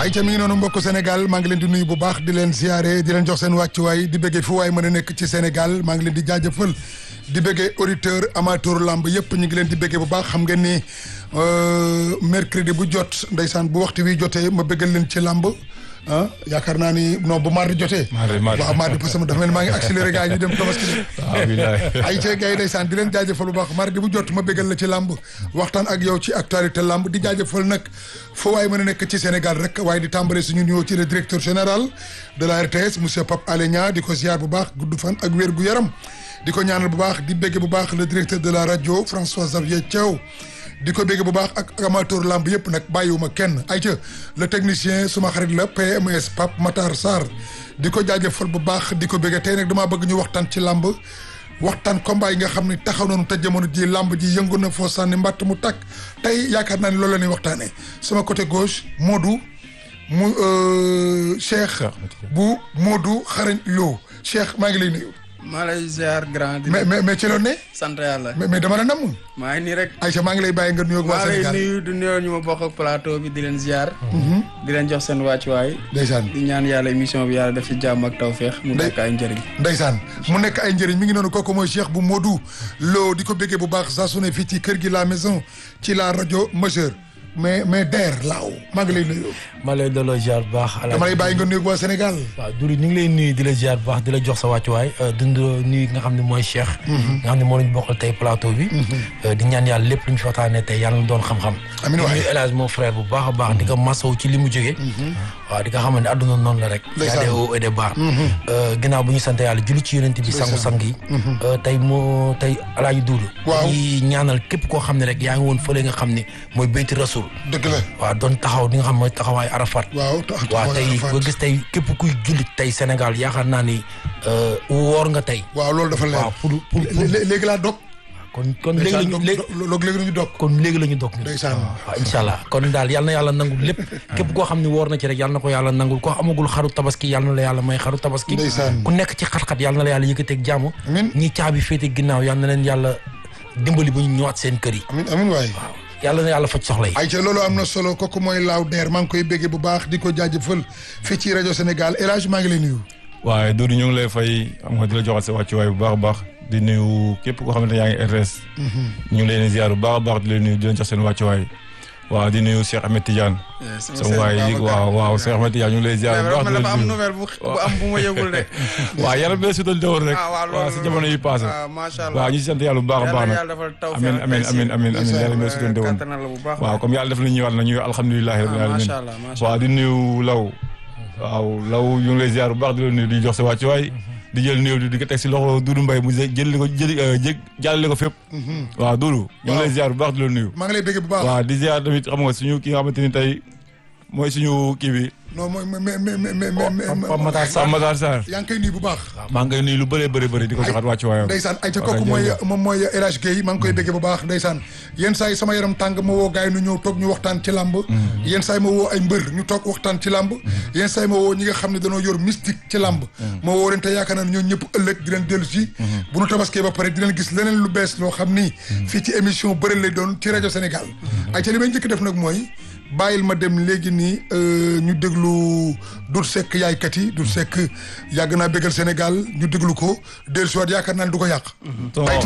ay ca mi ngi noonu mbokk Sénégal maa ngi leen di nuyu bu baax di leen ziare di leen jox seen wàccuwaay di bëggee fu waay mën a nekk ci Sénégal maa ngi leen di jaajëfal di bëggee auditeur amateur lamb yëpp ñu ngi leen di bëggee bu baax xam ngeen ni mercredi bu jot ndeysaan bu waxtu wi jotee ma bëggal leen ci lamb ah yaakaar naa ni non bu mardi jotee. mardi mardi waaw mardi parce que dafa mel ni maa ngi accéléré gars yi ñu dem tabaski de. waaw bilaay. ay cee gars yi ndeysaan di leen jaajëfal bu baax mardi bu jot ma bëggal la ci lamb waxtaan ak yow ci actualité lamb di jaajëfal nag foo waaye mën a nekk ci Sénégal rek waaye di tàmbale suñu nuyoo ci le directeur général de la RTS monsieur Pape Alé Niang di ko ziar bu baax gudd fan ak wér gu yaram di ko ñaanal bu baax di bégge bu baax le directeur de la rajo François Xavier Thiaw di ko bégge bu baax ak amateur lamb yëpp nag bàyyiwuma kenn ay ca le technicien suma xarit la PMS Pape Matar Sarr di ko jaajëfal bu baax di ko bégge tey nag damaa bëgg ñu waxtaan ci lamb waxtaan combat yi nga xam ne taxaw nañu te jamono ji lamb ji yëngu na foo sànni mbatt mu takk tey yaakaar naa ne loolu la ñuy waxtaanee sama côté gauche Modou mu Cheikh bu Modou xarañ Lo Cheikh maa ngi lay nuyu. maa lay ziar grand. di mais mais mais ci loolu ne. sant yàlla. mais mais dama la namm. maa ngi nii rek. Aïcha maa ngi lay bàyyi nga nuyoo ak waa maa lay Sénégal nuyu du nuyoo ñu ma bokk ak plateau bi di leen ziar. di leen jox seen wàccuwaay. ndeysaan di ñaan yàlla émission bi yàlla def ci jàmm ak tawféex. mu Ndey- nekk ay njëriñ. ndeysaan mu nekk ay njëriñ mi ngi noonu kooku mooy Cheikh bu Modou Lo di ko béggee bu baax saa su ne fii ci kër gi la maison ci la rajo majeure mais mais der laaw maa ngi lay nuyu. ma lay delloo ziar bu baax. dama lay bàyyi nga nuyu ak waa Sénégal. waaw Duri ñu ngi lay nuyu di la ziar bu baax di la jox sa wàccuwaay dund nuyu nga xam ne mooy Cheikh. nga xam ne moo lañ bokkal tey plateau bi. di ñaan yàlla lépp lu ñu fi waxtaanee tey yàlla na doon xam-xam. Amiin waay. di nuyu El Hadj mon frère bu baax a baax di ko masawu ci li mu jógee. waaw di nga xam ne àdduna noonu la rek. Ndeysaan. y a des hauts et des bas. ginnaaw bu ñu sant yàlla julli ci yonent bi sangu sang yi. tey moo tey El Hadj Doudou. Waaw. di ñaanal képp koo xam ne rek yaa ngi woon fële nga xam ne mooy Beyti Rasul. dëgg la waaw doon taxaw di nga xam mooy taxawaay Arafat. waaw tax waaw tey Arafat. ba gis tey képp kuy jullit tey Sénégal yaakaar naa ni euh, woor nga tey. waaw loolu dafa leer. waaw pour pour pour Lé- lé- léegi laa dog. kon kon léegi la ndeysaan ñu dog léegi dog léegi la ñu dog. kon léegi la ñu dog. ndeysaan. waaw incha allah kon daal yal na yàlla nangul lépp. képp koo xam ne woor na ci rek yal na ko yàlla nangul koo amagul xaru tabaski yal na la yàlla may xaru tabaski. Ndeysaan. ku nekk ci xat-xat yal na la yàlla yëkkateeg jàmm. Amiin. ñi caabi féete ginnaaw yal na leen yàlla dimbali bu ñu ñëwaat seen kër yi. amin amin waay. waaw yàlla na yàlla faj soxla yi. ay ca loolu am na solo kooku mooy laaw der maa ngi koy béggee bu baax di ko jaajëfal fii ci rajo Sénégal El Hadj maa ngi lay nuyu. waaye Doudou ñu ngi lay fay xam nga di la joxal sa wàccuwaay bu baax a baax di nuyu képp koo xamante ne yaa ngi RTS. ñu ngi leen di ziar bu baax a baax di leen nuyu di leen jox seen wàccuwaay. waaw di nuyu Cheikh Ahmed Tidiane. sama waay yi waaw waaw Cheikh Ahmed Tidiane ñu ngi lay ziar bu baax di dafa am leen nuyu. nouvelle bu bu am bu ma yëgul de. waaw yaram bee sutal dëwoon rek. ah waaw waaw si jamono yi passé. waaw macha allah. waaw ñu si sant yàlla bu baax a baax yàlla nag. yàlla defal taw amiin amiin amiin amiin amiin yàlla bee sutal dëwoon. kattanal la bu baax. waaw comme yàlla def na ñëwaat na ñu alhamdulilah rabbil Ah, alamin macha allah, macha waaw di nuyu law waaw law ñu ngi lay ziar bu baax di la nuyu di jox sa wàccuwaay di jël nuyu di ko teg si loxo Doudou Mbaye mu jël ko jël jég jàllale ko fépp waaw Doudou ñu ngi lay ziar bu baax di la nuyu maa ngi lay béggee bu baax. waaw di ziar tamit xam nga suñu ki nga xamante ni tey mooy suñu kii bi non mooy mais mais mais mais mais Pape Matar Sarr. Sam Matar Sarr yaa ngi koy nuyu bu baax. maa ngi koy nuyu lu bëree bëri bëri di ko joxaat wàccuwaayam ndeysaan ay ca waaw kooku kay, mooy jërëjëf. moom mooy El Hadj Guèye maa ngi koy béggee bu baax ndeysaan yenn saa yi sama yaram tàng ma woo gars yi nu ñëw toog ñu waxtaan ci làmb yenn saa yi ma woo ay mbër ñu toog waxtaan ci làmb yenn saa yi ma woo ñi nga xam ne dañoo yor mystique ci làmb ma woo leen te yaakaar naa ne ñoo ñëpp ëllëg di leen dellu si bu nu tabaskee ba pare di leen gis leneen lu bees loo xam ni fii ci émission bëri lay doon ci rajo Sénégal ay ca li may njëkk def nag mooy bàyyil ma dem léegi nii euh, ñu déglu Doudou Seck yaaykat yi Doudou Seck yàgg naa bégal Sénégal ñu déglu ko dellu si waat yaakaar naa ne du ko yàq Ton- ay ca